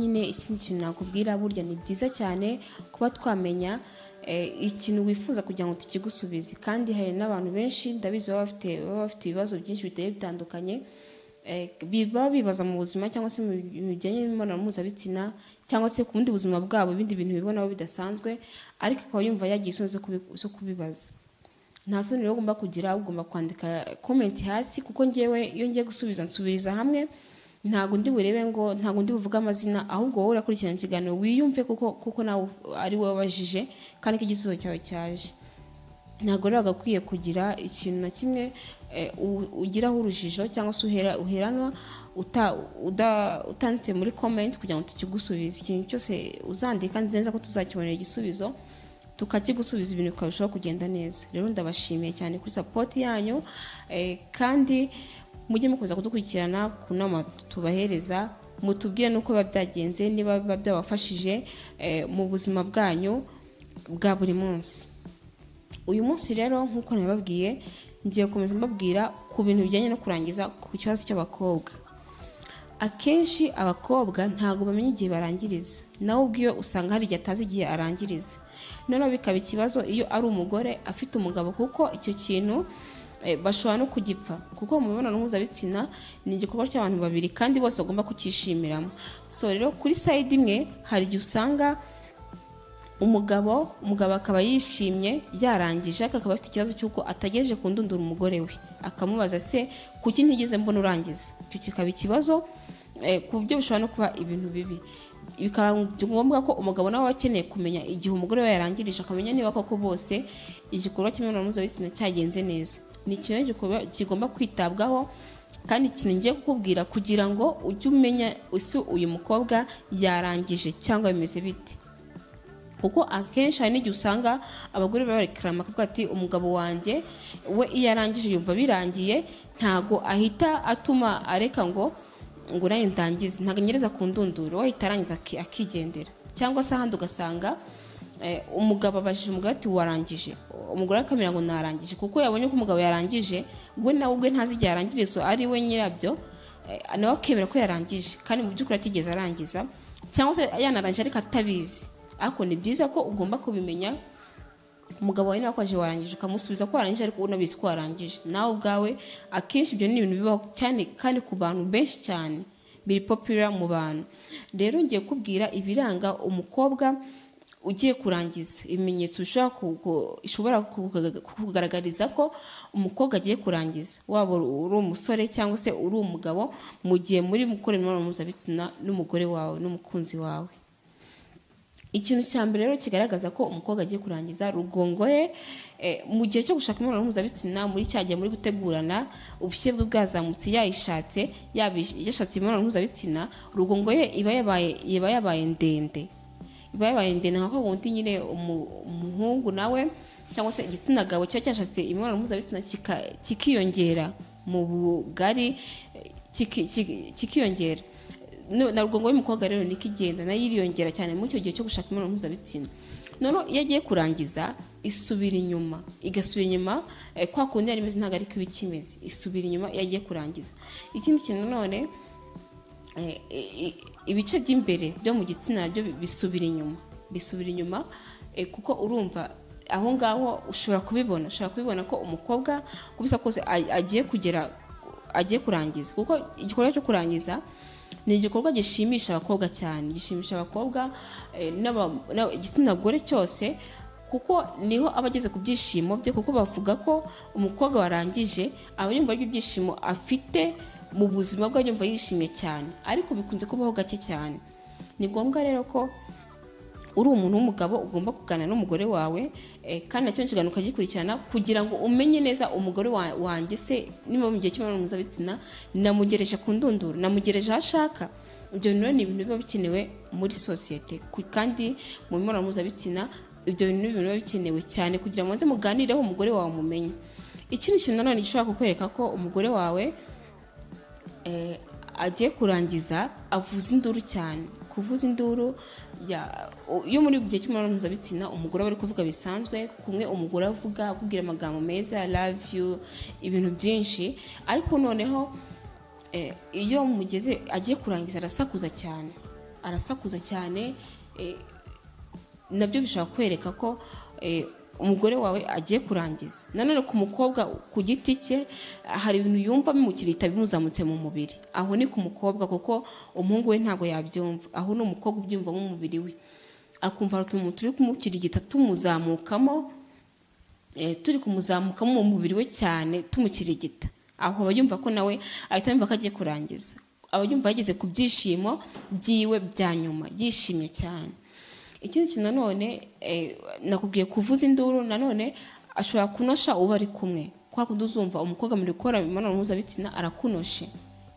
nyine ikindi kintu nakubwira burya ni byiza cyane kuba twamenya ikintu wifuza kugira ngo tukigusubize kandi hari n'abantu benshi ndabizi baba bafite ibibazo byinshi biteye bitandukanye baba bibaza mu buzima cyangwa se mu bijyanye n'imibonano mpuzabitsina cyangwa se ku bundi buzima bwabo ibindi bintu bibonaho bidasanzwe ariko akaba yumva yagiye isoni zo kubibaza nta soni rero ugomba kugira ugomba kwandika komenti hasi kuko ngewe iyo ngiye gusubiza nsubiriza hamwe ntabwo undi burebe ngo ntabwo undi buvuge amazina ahubwo wowe urakurikirana ikiganiro wiyumve kuko nawe ari wowe wabajije kandi ko igisubizo cyawe cyaje ntabwo rero agakwiye kugira ikintu na kimwe ugiraho urujijo cyangwa se uheranwa utanditse muri komenti kugira ngo tukigusubize ikintu cyose uzandika nziza ko tuzakibonera igisubizo tukakigusubiza ibintu bikarushaho kugenda neza rero ndabashimiye cyane kuri sapoti yanyu kandi mujye mukomeza kudukurikirana ku nama tubahereza mutubwire n'uko biba byagenze niba biba byabafashije mu buzima bwanyu bwa buri munsi uyu munsi rero nk'uko nabibabwiye ngiye gukomeza mbabwira ku bintu bijyanye no kurangiza ku kibazo cy'abakobwa akenshi abakobwa ntabwo bamenya igihe barangiriza nawe ubwiwe usanga hari igihe atazi igihe arangiriza noneho bikaba ikibazo iyo ari umugore afite umugabo kuko icyo kintu bashobora no kugipfa kuko mu mibonano mpuzabitsina ni igikorwa cy'abantu babiri kandi bose bagomba kucyishimiramo so rero kuri sayidi imwe hari igihe usanga umugabo umugabo akaba yishimye yarangije ariko akaba afite ikibazo cy'uko atagejeje kundundura umugore we akamubaza se kuki ntigeze mbona urangiza icyo kikaba ikibazo ku buryo bishobora no kuba ibintu bibi bikaba ngombwa ko umugabo nawe aba akeneye kumenya igihe umugore we yarangirije akamenya niba koko bose igikorwa cy'imibonano mpuzabitsina cyagenze neza ni ikintu kigomba kwitabwaho kandi ikintu ngiye kukubwira kugira ngo ujye umenya ese uyu mukobwa yarangije cyangwa bimeze bite kuko akenshi hari n'igihe usanga abagore baba barekarama akavuga ati umugabo wanjye we iyo arangije yumva birangiye ntago ahita atuma areka ngo ngo nawe ndangize ntabwo anyereza ku ndunduro we ahita arangiza akigendera cyangwa se ahandi ugasanga umugabo abajije umugore ati warangije umugore akamera ngo narangije kuko yabonye ko umugabo yarangije we nawe ubwe ntazi igihe arangirizo ari we nyirabyo nawe akemera ko yarangije kandi mu by'ukuri atigeze arangiza cyangwa se yanarangije ariko atabizi ariko ni byiza ko ugomba kubimenya umugabo wawe nawe kwaje warangije ukamusubiza ko warangije ariko unabizi ko warangije nawe ubwawe akenshi ibyo ni ibintu bibaho cyane kandi ku bantu benshi cyane biri popira mu bantu rero ngiye kubwira ibiranga umukobwa ugiye kurangiza ibimenyetso bishobora kugaragariza ko umukobwa agiye kurangiza waba uri umusore cyangwa se uri umugabo mu gihe muri gukora imibonano mpuzabitsina n'umugore wawe n'umukunzi wawe ikintu cya mbere rero kigaragaza ko umukobwa agiye kurangiza rugongo ye mu gihe cyo gushaka imibonano mpuzabitsina muri cya gihe muri gutegurana ubushyuhe bwe bwazamutse yayishatse yashatse imibonano mpuzabitsina rugongo ye iba yabaye ndende iba yabaye ndende nka wundi nyine umuhungu nawe cyangwa se igitsina gabo kiba cyashatse imibonano mpuzabitsina kikiyongera mu bugari kikiyongera na rugongo y'umukobwa rero niko igenda nayo iriyongera cyane muri icyo gihe cyo gushaka imibonano mpuzabitsina noneho iyo agiye kurangiza isubira inyuma igasubira inyuma kwa kundi yari imeze ntabwo ariko iba ikimeze isubira inyuma iyo agiye kurangiza ikindi kintu none ibice by'imbere byo mu gitsina byo bisubira inyuma bisubira inyuma kuko urumva aho ngaho ushobora kubibona ushobora kubibona ko umukobwa uko bisa kose agiye kugera agiye kurangiza kuko igikorwa cyo kurangiza ni igikorwa gishimisha abakobwa cyane gishimisha abakobwa igitsina gore cyose kuko niho aba ageze ku byishimo bye kuko bavuga ko umukobwa warangije aba yumva ibyishimo afite mu buzima bwe yumva yishimye cyane ariko bikunze kubaho gake cyane ni ngombwa rero ko uri umuntu w'umugabo ugomba kuganira n'umugore wawe kandi nacyo nshingano ukagikurikirana kugira ngo umenye neza umugore wanjye se niba mu gihe cy'imibonano mpuzabitsina namugereje ku ndunduro namugereje aho ashaka ibyo bintu ni ibintu biba bikenewe muri sosiyete kandi mu mibonano mpuzabitsina ibyo bintu ni ibintu biba bikenewe cyane kugira ngo mubanze muganireho umugore wawe mumenye ikindi kintu nanone gishobora kukwereka ko umugore wawe agiye kurangiza avuza induru cyane kuvuza induru yo muri gihe cy'imibonano mpuzabitsina umugore aba ari kuvuga bisanzwe kumwe umugore avuga akubwira amagambo meza love you ibintu byinshi ariko noneho iyo mugeze agiye kurangiza arasakuza cyane arasakuza cyane eh, nabyo bishobora kwereka ko eh, umugore wawe agiye kurangiza nanone ku mukobwa ku giti cye hari ibintu yumva bimukirita bimuzamutse mu mubiri aho ni ku mukobwa kuko umuhungu we ntabwo yabyumva aho ni umukobwa ubyumvamo umubiri we akumva hari utuntu turi kumukirigita tumuzamukamo eh, turi kumuzamukamo mu mubiri we cyane tumukirigita aho aba yumva ko nawe ahita yumva ko agiye kurangiza aba yumva yageze ku byishimo by'iwe bya nyuma yishimye cyane ikindi kintu nanone eh, nakubwiye kuvuza induru nanone ashobora kunosha uwo ari kumwe kwa kundi uzumva umukobwa mu gukora imibonano mpuzabitsina arakunoshe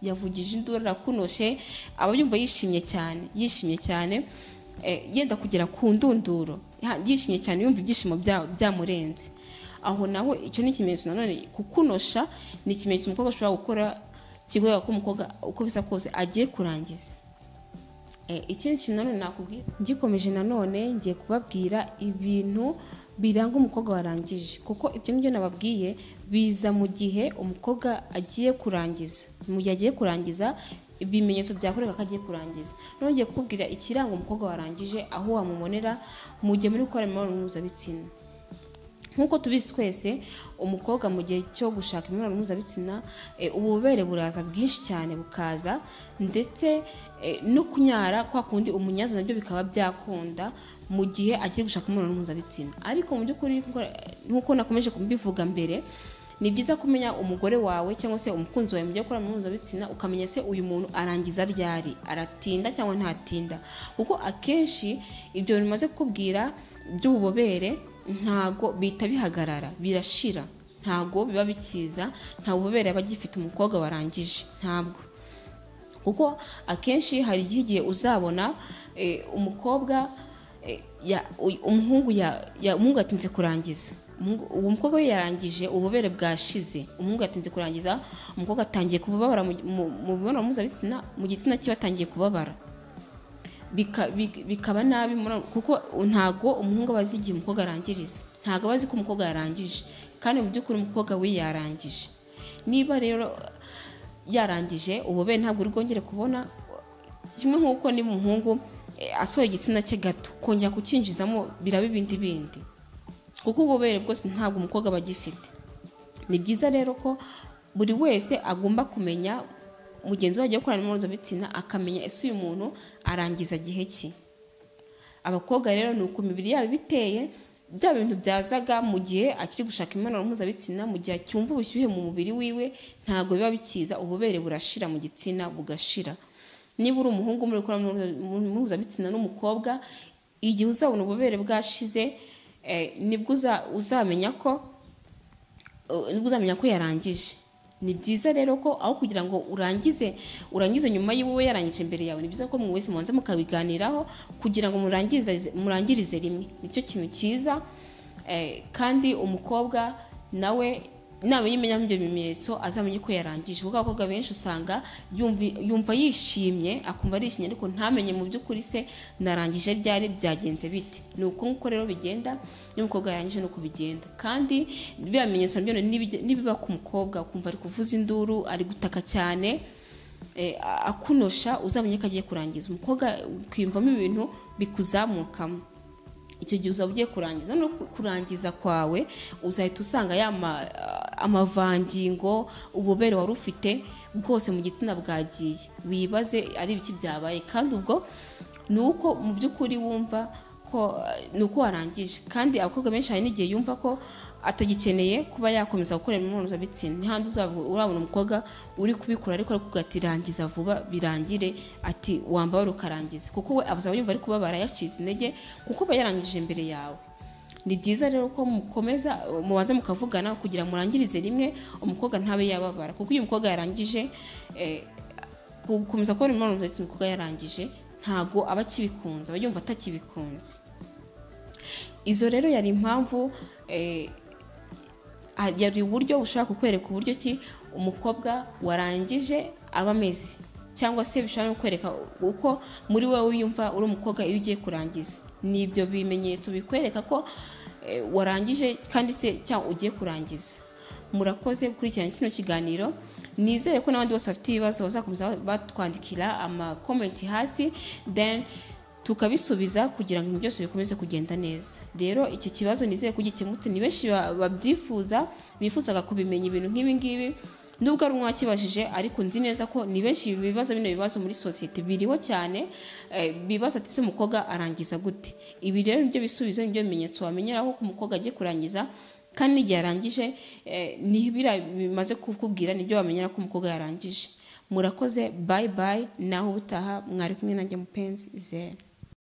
yavugije induru arakunoshe aba yumva yishimye cyane yishimye cyane eh, yenda kugera ku ndunduro Ya- yishimye cyane yumva ibyishimo bya- byamurenze aho naho icyo ni ikimenyetso nanone kukunosha ni ikimenyetso umukobwa ashobora gukora kikwereka ko umukobwa uko bisa kose agiye kurangiza Eh, ikindi kintu nanone nakubwiye ngikomeje nanone ngiye kubabwira ibintu biranga umukobwa warangije kuko ibyo ngibyo nababwiye biza mu gihe umukobwa agiye kurangiza mu gihe agiye kurangiza ibimenyetso byakwereka ko agiye kurangiza noneho ngiye kukubwira ikiranga umukobwa warangije aho wamubonera mu gihe muri gukora imibonano mpuzabitsina nk'uko tubizi twese umukobwa mu gihe cyo gushaka imibonano mpuzabitsina eh, ububobere buraza bwinshi cyane bukaza ndetse eh, no kunyara kwa kundi umunyazi nabyo bikaba byakunda mu gihe agiye gushaka imibonano mpuzabitsina ariko mu by'ukuri nko- nk'uko nakomeje kubivuga mbere ni byiza kumenya umugore wawe cyangwa se umukunzi wawe mu gihe ukora imibonano mpuzabitsina ukamenya se uyu muntu arangiza ryari aratinda cyangwa ntatinda kuko akenshi ibyo bintu bimaze kukubwira by'ububobere ntago bihita bihagarara birashira ntago biba bikiza nta bubobere aba agifite umukobwa warangije ntabwo kuko akenshi hari igihe igihe uzabona eh, umukobwa eh, ya- uy- umuhungu ya- ya- umuhungu yatinze kurangiza Umuhungu- uwo mukobwa we yarangije ububobere bwashize umuhungu yatinze kurangiza umukobwa atangiye kubabara mu- mu mu mibonano mpuzabitsina mu gitsina cyiwe atangiye kubabara bika- bi- bikaba nabi muri- kuko ntago umuhungu aba azi igihe umukobwa arangiriza ntago aba azi ko umukobwa yarangije kandi mu by'ukuri umukobwa we yarangije niba rero yarangije ububobere ntabwo uri bwongere kubona kimwe nk'uko niba umuhungu eh, asohoye igitsina cye gato kongera kukinjizamo biraba ibindi bindi kuko ububobere bwose ntabwo umukobwa aba agifite ni byiza rero ko buri wese agomba kumenya mugenzi we agiye gukorana mpuzabitsina akamenya ese uyu muntu arangiza gihe ki abakobwa rero ni uko imibiri yabo iba iteye bya bintu byazaga mu gihe akiri gushaka imibonano mpuzabitsina mu gihe acyumva ubushyuhe mu mubiri wiwe ntabwo biba bikiza ububere burashira mu gitsina bugashira niba uri umuhungu muri gukora imibonano mpuzabitsina n'umukobwa igihe uzabona ububere bwashize eh, nibwo uza- uzamenya ko Uh, nibwo uzamenya ko yarangije ni byiza rero ko aho kugira ngo urangize urangize nyuma y'iwe yarangije imbere yawe ni byiza ko mwese mubanza mukabiganiraho kugira ngo murangirize murangirize rimwe nicyo kintu cyiza eh, kandi umukobwa nawe nawe yimenya ibyo bimenyetso azamenye ko yarangije kuko abakobwa benshi usanga yumvi- yumva yishimye akumva arishimye ariko ntamenye mu by'ukuri se narangije ryari byagenze bite ni uko nguko rero bigenda n'umukobwa yarangije nuko bigenda kandi biriya bimenyetso nabyo nibige- nibiba ku mukobwa ukumva ari kuvuza induru ari gutaka cyane eh, a- akunosha uzamenye ko agiye kurangiza umukobwa ukwiyumvamo ibintu bikuzamukamo icyo gihe uzaba ugiye kurangiza noneho ku- kurangiza kwawe uzahita usanga ya ma- amavangingo ububobere wari ufite bwose mu gitsina bwagiye wibaze ari ibiki byabaye kandi ubwo ni uko mu by'ukuri wumva ko eh, ni uko warangije kandi abakobwa benshi hari n'igihe yumva ko atagikeneye kuba yakomeza gukora imibonano mpuzabitsina ntihandi uzaba urabona umukobwa uri kubikora ariko ariko ati rangiza vuba birangire ati wambabara ukarangiza kuko we abazaba yumva ari kubabara yacize intege kuko aba yarangije imbere yawe ni byiza rero ko mukomeza mubanza mukavugana kugira ngo murangirize rimwe umukobwa ntabe yababara kuko iyo umukobwa yarangije eh, gukomeza kubona imibonano mpuzabitsina umukobwa yarangije ntago aba akibikunze aba yumva atakibikunze izo rero yari impamvu eh, ah, yari uburyo bushobora kukwereka uburyo ki umukobwa warangije aba ameze cyangwa se bishobora no kukwereka uko muri wowe wiyumva uri umukobwa iyo ugiye kurangiza ni ibyo bimenyetso bikwereka ko eh, warangije kandi se cyangwa ugiye kurangiza murakoze gukurikirana kino kiganiro nizere ko n'abandi bose bafite ibibazo bazakomeza batwandikira amakomenti hasi then tukabisubiza kugira ngo ibintu byose bikomeze kugenda neza rero iki kibazo nizere ko gikemutse ni benshi ba- babyifuza bifuzaga kubimenya ibintu nk'ibi ngibi nubwo ari umwakibajije ariko nzi neza ko ni benshi ibibazo bino bibazo muri sosiyete biriho cyane eh, bibaza ati ese umukobwa arangiza gute ibi rero nibyo bisubizo nibyo bimenyetso wamenyeraho ko umukobwa agiye kurangiza kandi n'igihe arangije eh, ni biriya bimaze kukubwira nibyo wamenyera ko umukobwa yarangije murakoze bayi bayi naho ubutaha mwari kumwe nanjye mupenzi zera